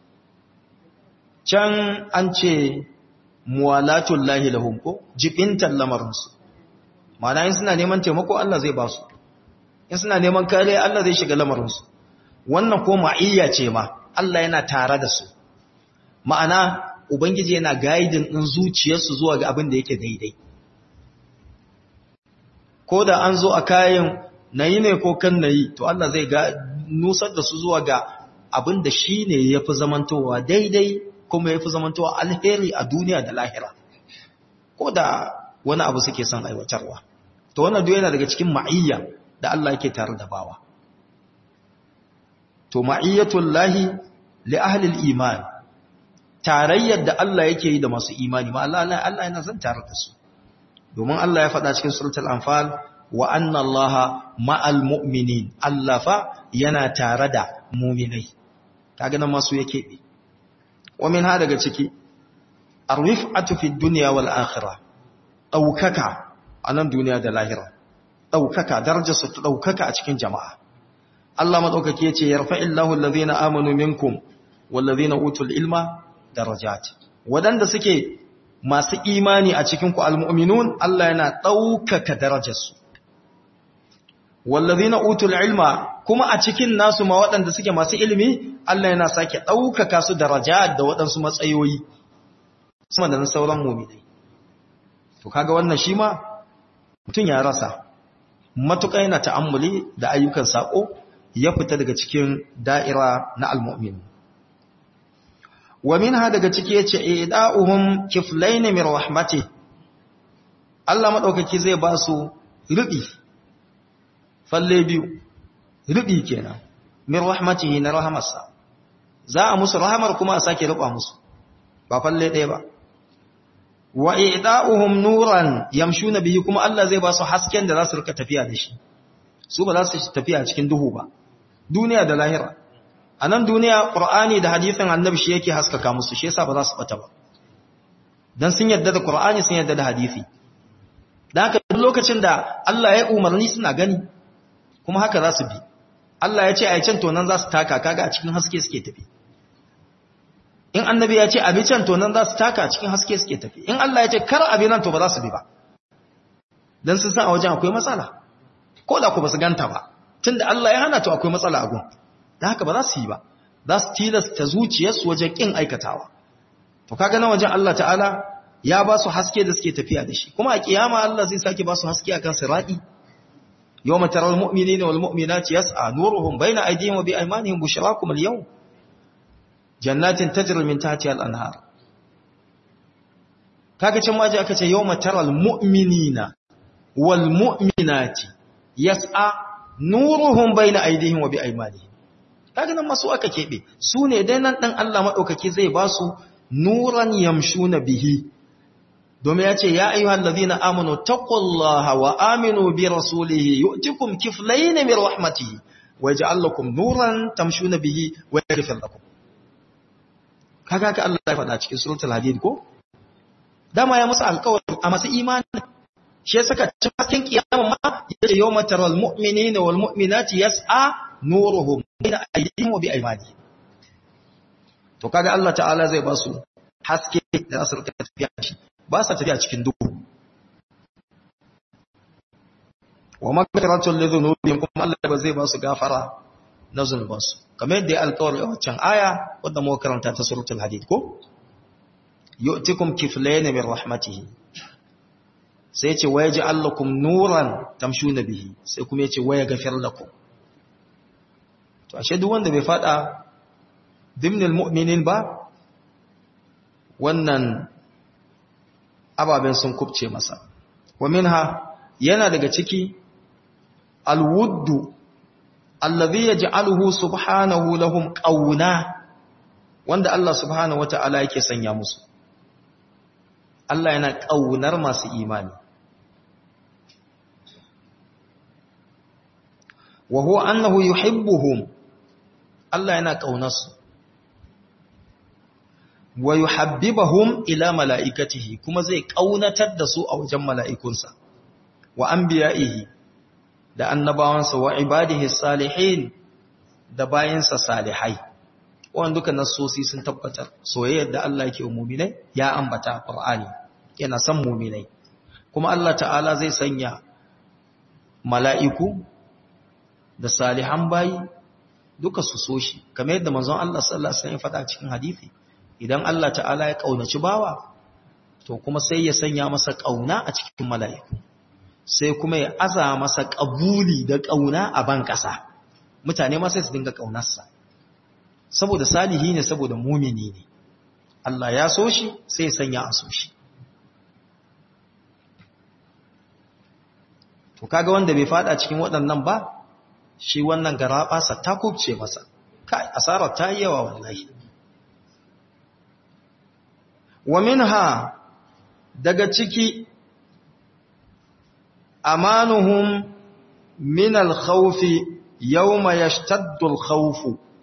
can an ce muwalatul lahi lahum ko jibintan lamarinsu ma'ana in suna neman taimako Allah zai ba su in suna neman kariya Allah zai shiga lamarinsu wannan ko ma'iyya ce ma Allah yana tare da su ma'ana ubangiji yana gaidin din zuciyarsu zuwa ga abin da yake daidai ko da an zo a kayan nayi ne ko kan nayi to Allah zai ga nusar da su zuwa ga abin da shine yafi zamantowa daidai kuma yafi zamantowa alheri a duniya da lahira ko da wani abu suke son aiwatarwa to wannan duk yana daga cikin ma'iyya da Allah yake tare da bawa to ma'iyyatul lahi li ahli al-iman tarayyar da Allah yake yi da masu imani ma Allah Allah yana zan tare da su domin Allah ya faɗa cikin suratul anfal wa anna allaha ma'al mu'minin Allah fa yana tare da mu'minai kaga nan masu yake bi wa min ha daga ciki arifatu fi dunya wal akhirah daukaka a nan duniya da lahira daukaka darajarsa ta daukaka a cikin jama'a Allah madaukake yace yarfa'illahu allazina amanu minkum wallazina utul ilma darajat wadanda suke masu imani a cikin ku almu'minun Allah yana daukaka darajarsu wallazina utul ilma kuma a cikin nasu ma waɗanda suke masu ilimi Allah yana sake daukaka su darajat da waɗansu matsayoyi sama da sauran mu'minai to kaga wannan shi ma mutun ya rasa matuƙa yana ta'ammuli da ayyukan sako ya fita daga cikin da'ira na almu'min wa minha daga ciki yace ida'uhum kiflayn min rahmati Allah madaukaki zai ba su rubi falle biyu rubi kenan min rahmatihi na rahamarsa za a musu rahamar kuma a sake ruba musu ba falle ɗaya ba wa ida'uhum nuran yamshuna bihi kuma Allah zai ba su hasken da za su rika tafiya da shi su ba za su tafiya cikin duhu ba duniya da lahira a nan duniya ƙur'ani da hadithin annabi shi yake haskaka musu shi yasa ba za su bata ba dan sun yadda da ƙur'ani sun yadda da hadithi dan haka duk lokacin da Allah ya umarni suna gani kuma haka za su bi Allah ya ce a can to nan za su taka kaga a cikin haske suke tafi in annabi ya ce abi can to nan za su taka a cikin haske suke tafi in Allah ya ce kar abi nan to ba za su bi ba dan sun san a wajen akwai matsala ko da ku ba su ganta ba tunda Allah ya hana to akwai matsala a gun da haka ba za su yi ba za su tilasta zuciyarsu wajen kin aikatawa to kaga na wajen Allah ta'ala ya ba su haske da suke tafiya da shi kuma a kiyama Allah zai sake ba su haske akan sirati yawma taral mu'minina wal mu'minati yas'a nuruhum bayna aydihim wa bi aymanihim bushrakum al yawm jannatin tajri min tahtiha al anhar kaga can ma ji aka ce yawma taral mu'minina wal mu'minati yas'a nuruhum bayna aydihim wa bi aymanihim kaga nan masu aka kebe su ne dai nan dan Allah madaukake zai ba su nuran yamshuna bihi domin ya ce ya ayyuhal ladhina amanu taqullaha wa aminu bi rasulihi yu'tikum kiflayn min rahmatihi wa yaj'al lakum nuran tamshuna bihi wa yaghfir lakum kaga ka Allah ya faɗa cikin suratul hadid ko dama ya musu alƙawari a masu imani shi saka cikin kiyama ma yace yawma taral mu'minina wal mu'minati yas'a nuruhum bayna aydihim wa bi aymanihim to kaga Allah ta'ala zai ba su haske da za su rika tafiya shi ba sa tafiya cikin duhu wa magfiratun li dhunubihim kuma Allah ba zai ba su gafara na zunubansu kamar yadda ya alƙawari a waccan aya wadda muka karanta ta suratul hadid ko yu'tikum kiflayn min rahmatihi sai ce waya ja'al lakum nuran tamshuna bihi sai kuma yace waya gafir lakum to ashe duk wanda bai fada dimnil mu'minin ba wannan ababen sun kubce masa wa minha yana daga ciki alwuddu allazi yaj'aluhu subhanahu lahum qawna wanda Allah subhanahu wata'ala yake sanya musu Allah yana kaunar masu imani wa huwa annahu yuhibbuhum Allah yana kaunarsu wa yuhabbibuhum ila malaikatihi kuma zai kaunatar da su a wajen mala'ikunsa wa anbiya'ihi da annabawansa wa ibadihi salihin da bayansa salihai wannan duka nassosi sun tabbatar soyayyar da Allah yake wa mu'minai ya ambata Qur'ani yana son mu'minai kuma Allah ta'ala zai sanya mala'iku da salihan bayi duka su so shi kamar yadda manzon Allah sallallahu alaihi wasallam ya faɗa cikin hadisi idan Allah ta'ala ya kaunaci bawa to kuma sai ya sanya masa kauna a cikin mala'iku sai kuma ya aza masa kabuli da kauna a ban kasa mutane ma sai su dinga kaunarsa saboda salihi ne saboda mumini ne Allah ya so shi sai ya sanya a so shi to kaga wanda bai fada cikin waɗannan ba shi wannan garaɓasa ta kubce masa kai asarar ta yi yawa wallahi wa minha daga ciki amanuhum min al-khawfi yawma yashtaddu al-khawf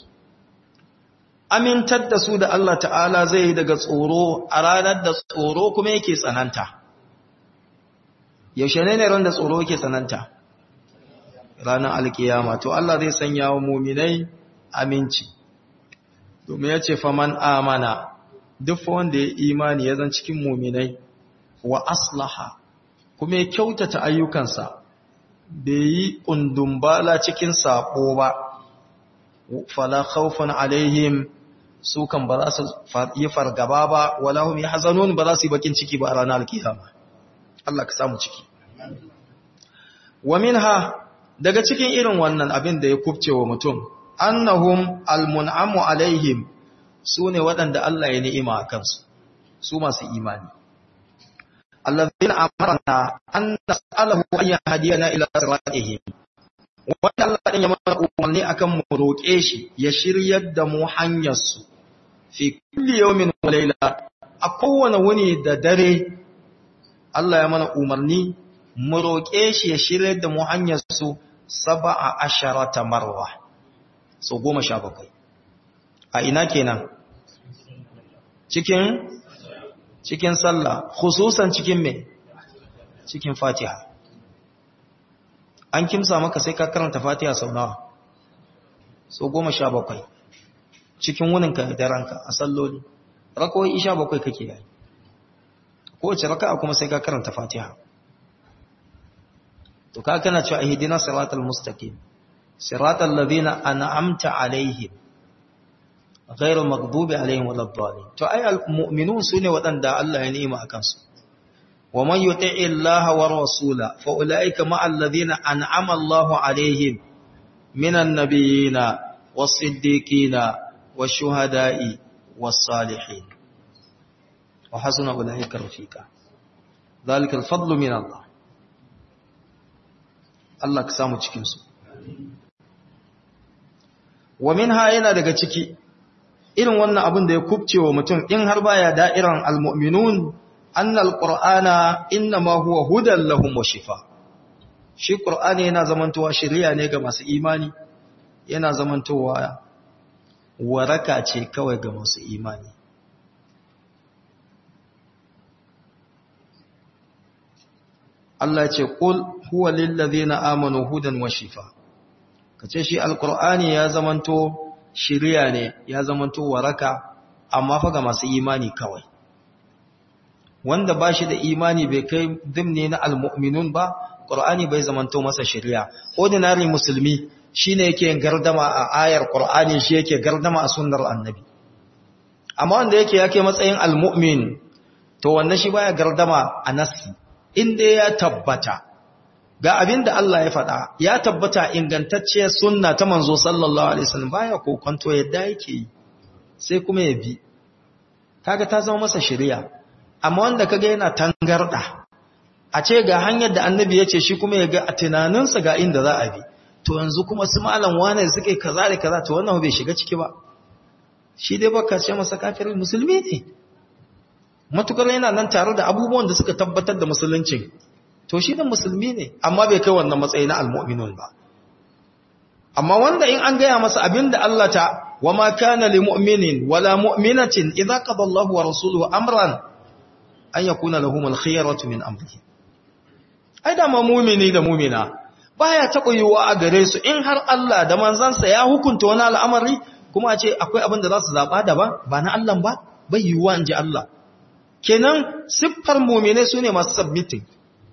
amintar da su da Allah ta'ala zai yi daga tsoro a ranar da tsoro kuma yake tsananta yaushe ne ne ran da tsoro yake tsananta ranar alkiyama to Allah zai sanya wa muminai aminci domin ya ce faman amana duk wanda ya imani ya zan cikin muminai wa aslaha kuma ya kyautata ayyukansa bai yi ƙundumbala cikin saƙo ba fala khawfun alaihim su kan ba za su yi fargaba ba wala hum yahzanun ba za su yi bakin ciki ba a ranar alkiyama Allah ka samu ciki wa minha daga cikin irin wannan abin da ya kubce wa mutum annahum almun'amu alaihim su ne waɗanda Allah ya ni'ima a kansu su masu imani allazina amarna an nas'alahu an yahdiyana ila siratihim wanda Allah din ya mana umarni akan mu roƙe shi ya shiryar da mu hanyar su fi kulli yawmin wa layla a kowane wuni da dare Allah ya mana umarni mu roƙe shi ya shiryar da mu hanyar su saba'a asharata marwa so goma sha bakwai a ina kenan cikin cikin sallah khususan cikin me cikin fatiha an kimsa maka sai ka karanta fatiha sau nawa so goma sha bakwai cikin wuninka da ranka a salloli rakowai isha bakwai kake yi kowace raka'a kuma sai ka karanta fatiha to ka kana cewa ihdina siratal mustaqim siratal ladina an'amta alaihim ghairu maghdubi alaihim waladdallin to ay almu'minun sune wadanda Allah ya ni'ima akan su wa man yuti'i Allah wa rasula fa ulaika ma'al ladina an'ama Allah alaihim minan nabiyina was-siddiqina wash-shuhada'i was-salihin wa hasuna ulaika rafiqa dhalika al-fadlu min Allah Allah ka samu cikinsu. Wa minha yana daga ciki, irin wannan abin da ya kubce wa mutum in har baya da'iran al-mu'minun, annal ƙur'ana inna ma huwa hudan lahum wa shifa. Shi ƙur'ani yana zamantowa shirya ne ga masu imani, yana zamantowa waraka ce kawai ga masu imani. Allah ce kul huwa lillazina amanu hudan wa shifa kace shi alqur'ani ya zamanto shiriya ne ya zamanto waraka amma fa ga masu imani kawai wanda ba shi da imani bai kai dimne na almu'minun ba qur'ani bai zamanto masa shari'a ordinary musulmi shine yake gardama a ayar qur'ani shi yake gardama a sunnar annabi amma wanda yake yake matsayin almu'min to wannan shi baya gardama a nassi inda ya tabbata ga abin da Allah ya faɗa ya tabbata ingantacciyar sunna ta manzo sallallahu alaihi wasallam baya kokonto yadda yake yi sai kuma ya bi kaga ta zama masa shari'a amma wanda kaga yana tangarda a ce ga hanyar da annabi ya ce shi kuma ya ga a tunaninsa ga inda za a bi to yanzu kuma su malam wane suke kaza da kaza to wannan bai shiga ciki ba shi dai baka ce masa kafirin musulmi ne matukar yana nan tare da abubuwan da suka tabbatar da musuluncin to shi da musulmi ne amma bai kai wannan matsayi na almu'minun ba amma wanda in an gaya masa abinda Allah ta wama kana lil mu'minin wala mu'minatin idza qada Allahu wa rasuluhu amran an yakuna lahum al khiyaratu min amrihi ai da ma mu'mini da mu'mina baya taɓa yiwuwa a gare su in har Allah da manzansa ya hukunta wani al'amari kuma a ce akwai abin da za su zaɓa daban ba na Allah ba bai yiwuwa in ji Allah kenan siffar mu'minai su ne masu submitting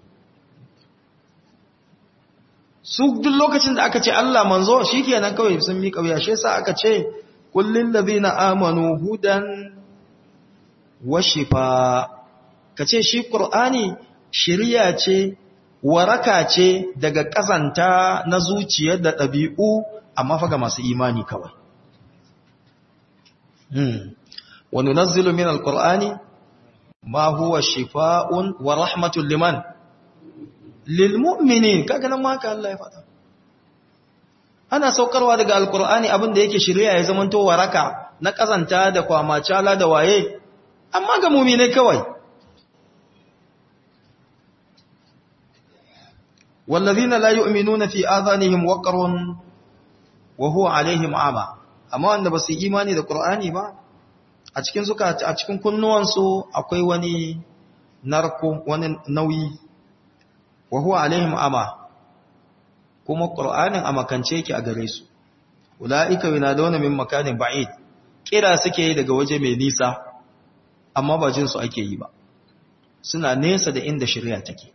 su duk lokacin da aka ce Allah manzo shi kenan kawai sun miƙa wuya shi yasa aka ce kullin ladina amanu hudan wa shifa kace shi qur'ani shiriya ce waraka ce daga kazanta na zuciya da ɗabi'u amma fa ga masu imani kawai hmm wa nunazzilu min alqur'ani ma huwa shifaa'un wa rahmatun liman lilmu'minin kaga nan ma haka Allah ya faɗa ana saukarwa daga alkur'ani abin da yake shirya ya zamanto waraka na kazanta da kwamacala da waye amma ga mu'minai kawai wallazina la yu'minuna fi adhanihim waqrun wa huwa alaihim ama amma wanda basu imani da qur'ani ba a cikin suka a cikin kunnuwansu akwai wani narko wani nauyi wa huwa alaihim ama kuma qur'anin a makance yake a gare su ulaika yunaduna min makanin ba'id kira suke yi daga waje mai nisa amma ba jin su ake yi ba suna nesa da inda shari'a take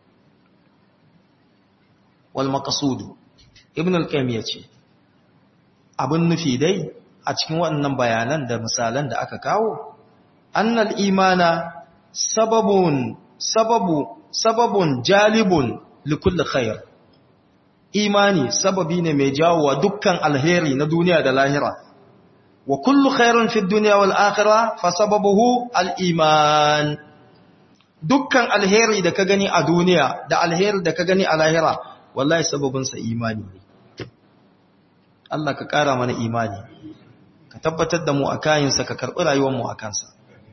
wal maqsud ibn al-qayyim yace abun nufi dai a cikin waɗannan bayanan da misalan da aka kawo annal imana sababun sababu sababun jalibun likulli khair imani sababi ne mai jawowa dukkan alheri na duniya da lahira wa kullu khairin fi dunya wal akhirah fa sababuhu al iman dukkan alheri da ka gani a duniya da alheri da ka gani a lahira wallahi sababin sa imani ne Allah ka kara mana imani ka tabbatar da mu a kayinsa ka karbi rayuwar mu a kansa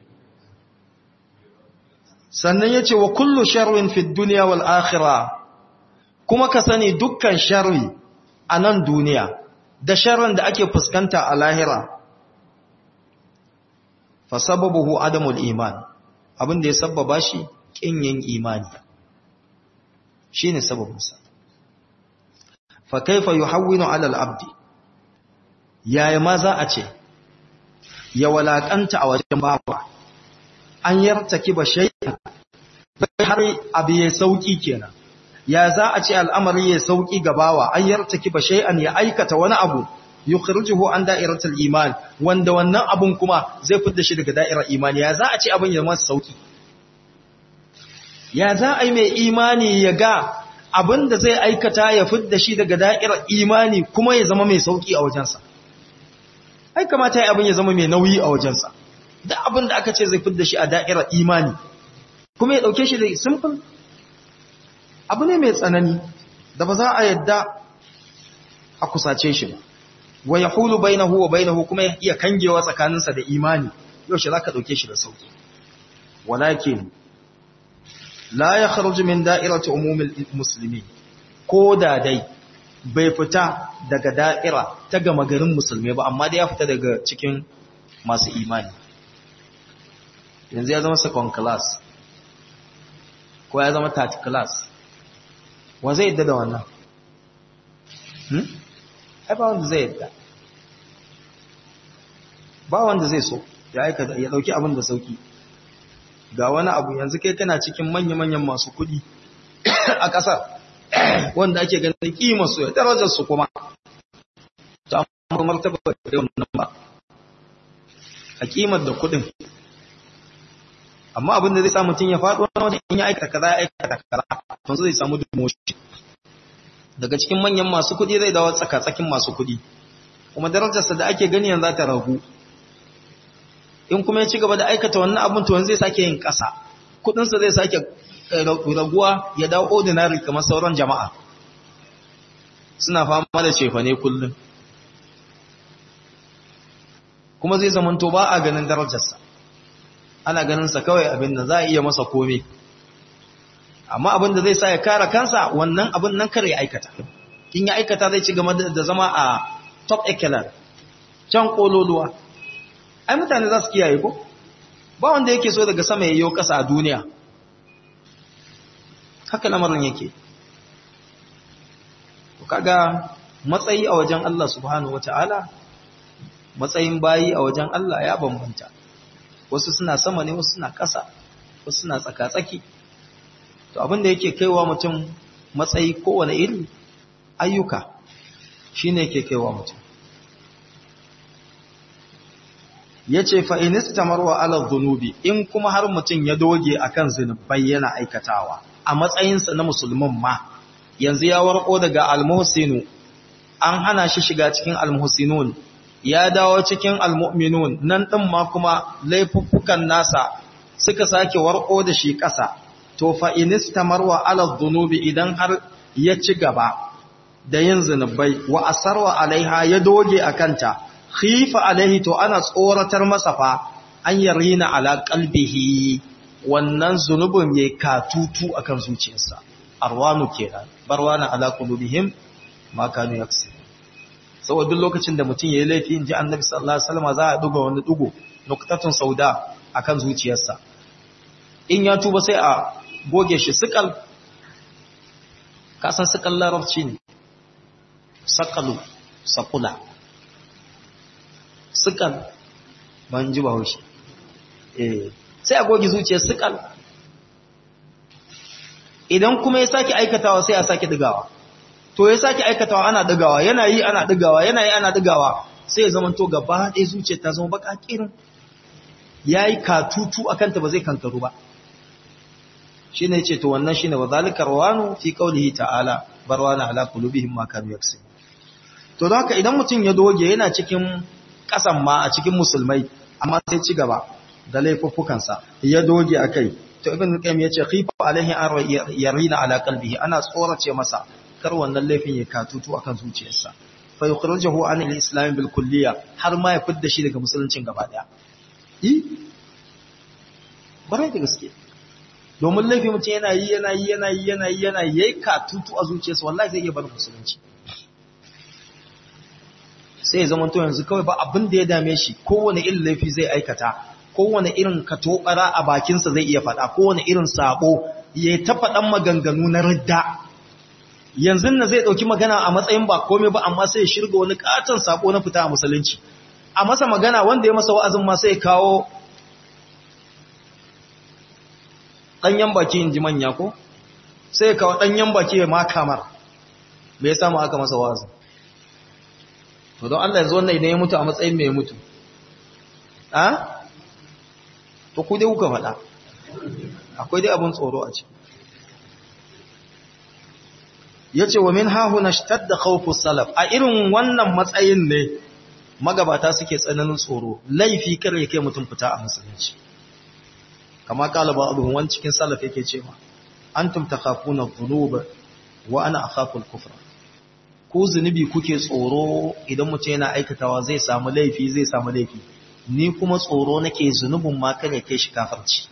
sannan ya ce wa kullu sharrin fi duniya wal akhira kuma ka sani dukkan sharri a nan duniya da sharrin da ake fuskanta a lahira fa sababuhu adamul iman abin da ya sababa shi kin yin imani shine sababinsa fa kaifa yuhawwinu ala al-abdi yaya ma za a ce ya walakanta a wajen bawa an yartaki ba shay'an har abu ya sauki kenan ya za a ce al'amari ya sauki gabawa an yartaki ba shay'an ya aikata wani abu yukhrijuhu an da'iratul iman wanda wannan abun kuma zai fidda shi daga da'irar imani ya za a ce abin ya masa sauki ya za a yi mai imani ya ga abin da zai aikata ya fidda shi daga da'irar imani kuma ya zama mai sauki a wajensa ai kamata ya abin ya zama mai nauyi a wajensa da abin da aka ce zai fidda shi a da'irar imani kuma ya dauke shi da simple abu ne mai tsanani da ba za a yadda a kusace shi ba wa yahulu bainahu wa bainahu kuma ya iya kangewa tsakaninsa da imani yau shi zaka dauke shi da sauki walakin la yakhruju min da'irati umumil muslimin ko da dai bai fita daga da'ira ta gama garin musulmai ba amma dai ya fita daga cikin masu imani yanzu ya zama second class ko ya zama third class wa zai yadda da wannan hmm? ai ba wanda zai yadda ba wanda zai so ya aika ya dauki abin da sauki ga wani abu yanzu kai kana cikin manya-manyan masu kuɗi a ƙasar wanda ake ganin kimar su ya darajar su kuma ta amma martaba da wannan ba a kimar da kuɗin amma abin da zai sa mutum ya faɗo wani wajen in ya aikata kaza ya aikata kaza to zai samu demotion daga cikin manyan masu kuɗi zai dawo tsaka-tsakin masu kuɗi kuma darajarsa da ake gani yanzu ta ragu in kuma ya ci gaba da aikata wannan abin to zai sake yin ƙasa kuɗinsa zai sake raguwa ya dawo ordinary kamar sauran jama'a suna fama da cefane kullum kuma zai zamanto ba a ganin darajarsa ana ganinsa kawai abin da za a iya masa kome amma abin da zai sa ya kara kansa wannan abin nan kare ya aikata in ya aikata zai ci gaba da zama a top echelon can kololuwa ai mutane za su kiyaye ko ba wanda yake so daga sama yayyo kasa a duniya haka lamarin yake kaga matsayi a wajen Allah subhanahu wataala matsayin bayi a wajen Allah ya bambanta wasu suna sama ne wasu suna ƙasa wasu suna tsaka-tsaki to abinda yake kaiwa mutum matsayi kowane iri ayyuka shine yake kaiwa mutum yace fa inistamarwa ala dhunubi in kuma har mutum ya doge akan zinubai yana aikatawa a matsayinsa na musulmin ma yanzu ya warko daga almuhsinu an hana shi shiga cikin almuhsinun ya dawo cikin almu'minun nan din ma kuma laifuffukan nasa suka sake warko da shi ƙasa to fa inistamarwa ala dhunubi idan har ya ci gaba da yin zinubai wa asarwa alaiha ya doge akanta khifa alaihi to ana tsoratar masa fa an yarina ala qalbihi wannan zunubin yayi katutu akan zuciyarsa arwanu kenan barwana ala qulubihim ma kanu yaksi saboda duk lokacin da mutum yayi laifi inji annabi sallallahu alaihi wasallam za a duga wani dugo nuktatun sauda akan zuciyarsa in ya tuba sai a goge shi sikal ka san sikal larabci ne sakalu sakula sikal ban ji ba haushi eh sai a goge zuciyar sikal idan kuma ya sake aikatawa sai a sake digawa to ya sake aikatawa ana digawa yana yi ana digawa yana yi ana digawa sai ya zama to gaba ɗaya zuciyar ta zama baka kirin yayi katutu akan ta ba zai kankaru ba shine yace to wannan shine wa zalika rawanu fi qawlihi ta'ala barwana ala qulubihim ma kanu yaksubun to don haka idan mutum ya doge yana cikin kasan ma a cikin musulmai amma sai ci gaba da laifuffukansa ya doge a kai to ibn qayyim ya ce khifa alaihi an yarina ala qalbihi ana tsorace masa kar wannan laifin ya katutu akan zuciyarsa fa yukhrijuhu an al-islam bil kulliya har ma ya fidda shi daga musuluncin gaba daya yi bare da gaske domin laifin mutum yana yi yana yi yana yi yana yi yana yi katutu a zuciyarsa wallahi zai iya bar musulunci sai ya zama to yanzu kawai ba abin da ya dame shi kowane irin laifi zai aikata kowane irin katobara a bakinsa zai iya faɗa kowane irin sabo ya ta faɗan maganganu na ridda yanzu na zai ɗauki magana a matsayin ba komai ba amma sai ya shirga wani katon sabo na fita a musulunci a masa magana wanda ya masa wa'azin ma sai kawo ɗanyen baki in ji manya ko sai ya kawo ɗanyen baki ya ma kamar me ya samu aka masa wa'azin to don Allah yanzu wannan idan ya mutu a matsayin mai mutu a to ku dai kuka faɗa akwai dai abin tsoro a ciki yace wa min hahuna shtadda khawfu salaf a irin wannan matsayin ne magabata suke tsananin tsoro laifi kar yake mutum fita a musulunci kama kala ba abu wani cikin salaf yake cewa antum takhafuna dhunuba wa ana akhafu al-kufra ko zunubi kuke tsoro idan mutum yana aikatawa zai samu laifi zai samu laifi ni kuma tsoro nake zunubin ma kare kai shi kafirci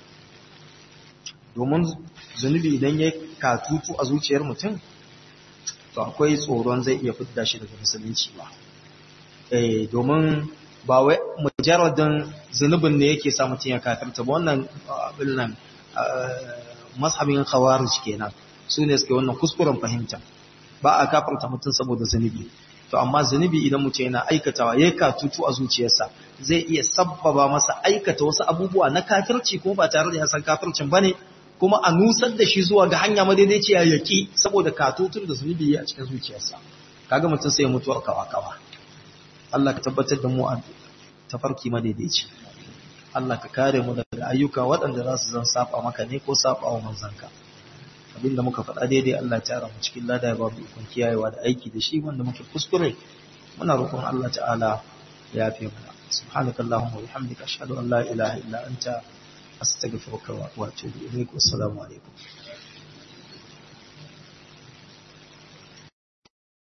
domin zunubi idan ya katutu a zuciyar mutum to akwai tsoron zai iya fidda shi daga musulunci ba eh domin ba wai mujarradin zunubin ne yake sa mutum ya kafirta ba wannan abin nan mashabin khawarij kenan su ne suke wannan kuskuren fahimta ba a kafarta mutum saboda zunubi to amma zunubi idan mutum yana aikatawa yayin katutu a zuciyarsa zai iya sabbaba masa aikata wasu abubuwa na kafirci ko ba tare da ya san kafircin bane kuma a nusar da shi zuwa ga hanya madaidaiciya yaki saboda katutun da zunubi ya a cikin zuciyarsa kaga mutum sai ya mutuwar kawa kawa Allah ka tabbatar da mu a tafarki madaidaici Allah ka kare mu daga ayyuka waɗanda za su zan saba maka ne ko saba wa manzanka abinda muka faɗa daidai Allah ya tara mu cikin lada ya babu ikon kiyayewa da aiki da shi wanda muke kuskure muna roƙon Allah ta'ala ya yafe mana subhanakallahumma wa bihamdika ashhadu an la ilaha illa anta astaghfiruka wa atubu ilaik wassalamu alaikum